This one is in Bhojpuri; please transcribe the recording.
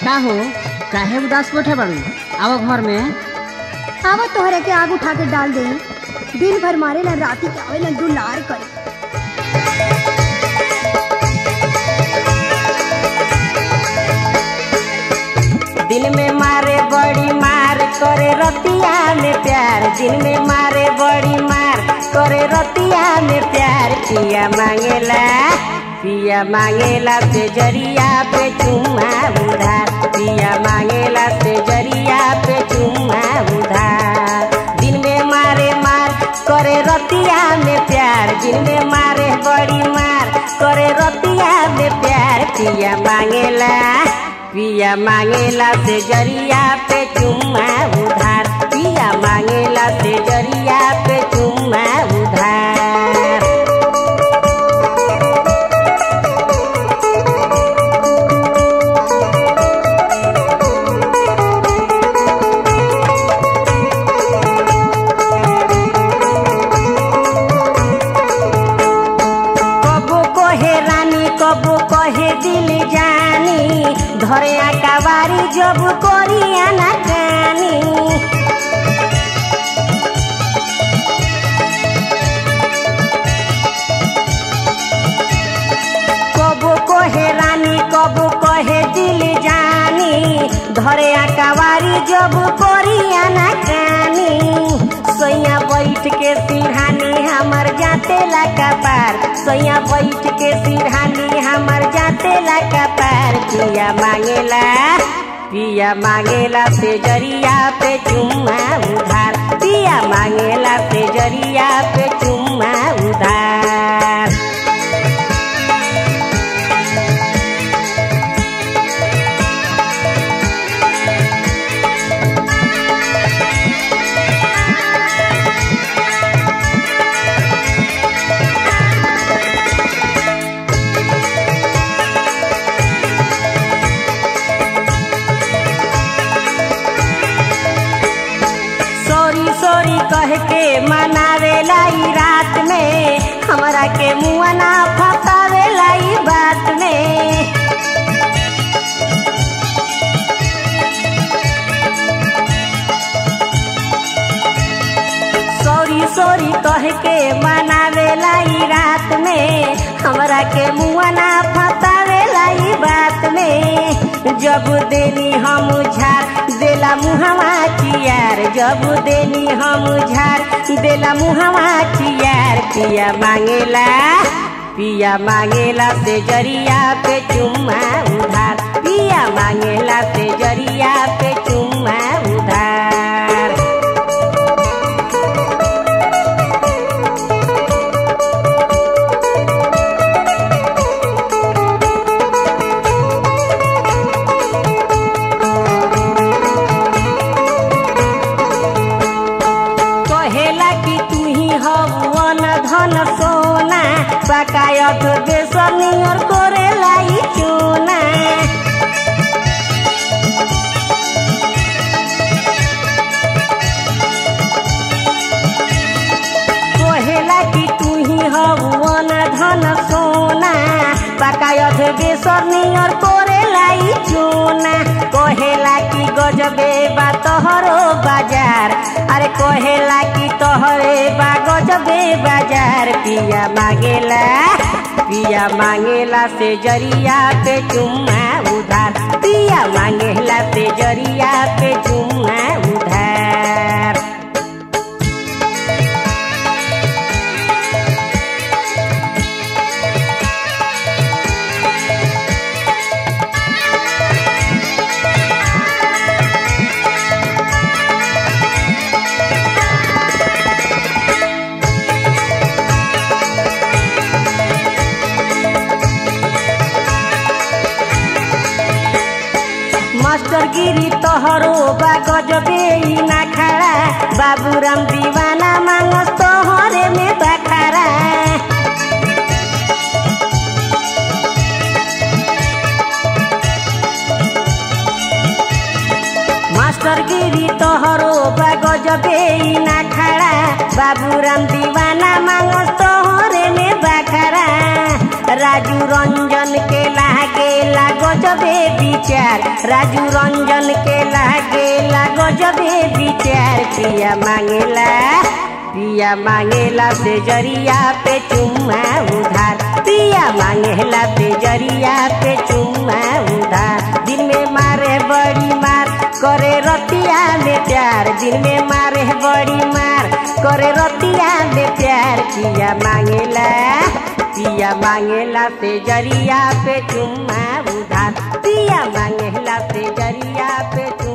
का हो काहे उदास बैठे बाड़ू आओ घर में आवा तोहरे के आग उठा के डाल दे दिन भर मारे ला राती के आवे ला दुलार करे दिन में मारे बड़ी मार करे रतिया में प्यार दिन में मारे बड़ी मार करे रतिया में प्यार पिया मांगेला पिया मांगेला से जरिया पे चुम्मा उधार पिया मांगेला से जरिया पे चुम्मा उधार दिन में मारे मार करे रतिया में प्यार दिन में मारे बड़ी मार करे रतिया में प्यार पिया मांगेला पिया मांगेला से जरिया पे चुम्मा उधार पिया मांगेला से जरिया पे चुम्मा उधार कबो कहे रानी कबो कहे दिल जानी धरे आकावारी जब करी आना कानी कबो कहे रानी कबो कहे दिल जानी धरे आकावारी जब करी आना कानी सैया बैठ के सिरहानी हमर जाते ला पार सैया बैठ के सिरहानी हमर जाते ला पार पिया मांगेला पिया मांगेला से जरिया पे चुम्मा उधार पिया मांगेला से जरिया पे चुम्मा उधार सॉरी सॉरी कह के मनावेला ई रात में हमरा के मुआ ना फसावेला ई बात में सॉरी सॉरी कह के मनावेला ई रात में हमरा के मुआ ना फसावेला ई बात में जब देनी हम झार देला मुहवा चियार जब देनी हम झार देला मुहवा चियार पिया मांगेला पिया मांगेला से जरिया पे चुम्मा उधार पिया मांगेला से जरिया पे चुम्मा उधार कहेला कि तू ही हवन धन सोना बकायत बेसनियर करेला ई चोना कहेला कि तू ही हवन धन सोना बकायत बेसनियर करेला ई चोना कहेला कि गजबे बा तोहरो बाजार अरे कहेला कि तोहरे बा गजबे बाजार पिया मांगेला पिया मांगेला से जरिया पे चुम्मा उधार पिया मांगेला से जरिया पे चुम्मा उधार मास्टर गिरी तोहरो बा गजबे ई ना खड़ा बाबूराम दीवाना मांगस तोहरे में बखारा मास्टर गिरी तोहरो बा गजबे ई ना खड़ा बाबूराम दीवाना मांगस तोहरे में बखारा राजू रंजन के लागे लागो जबे विचार राजू रंजन के लागे लागो जबे विचार पिया मांगेला पिया मांगेला से जरिया पे चुम्मा उधार पिया मांगेला से जरिया पे चुम्मा उधार दिन में मारे बड़ी मार करे रतिया में प्यार दिन में मारे बड़ी मार करे रतिया में प्यार पिया मांगेला पिया मांगेला से जरिया पे चुम्मा उधार पिया मांगेला से जरिया पे चुम्मा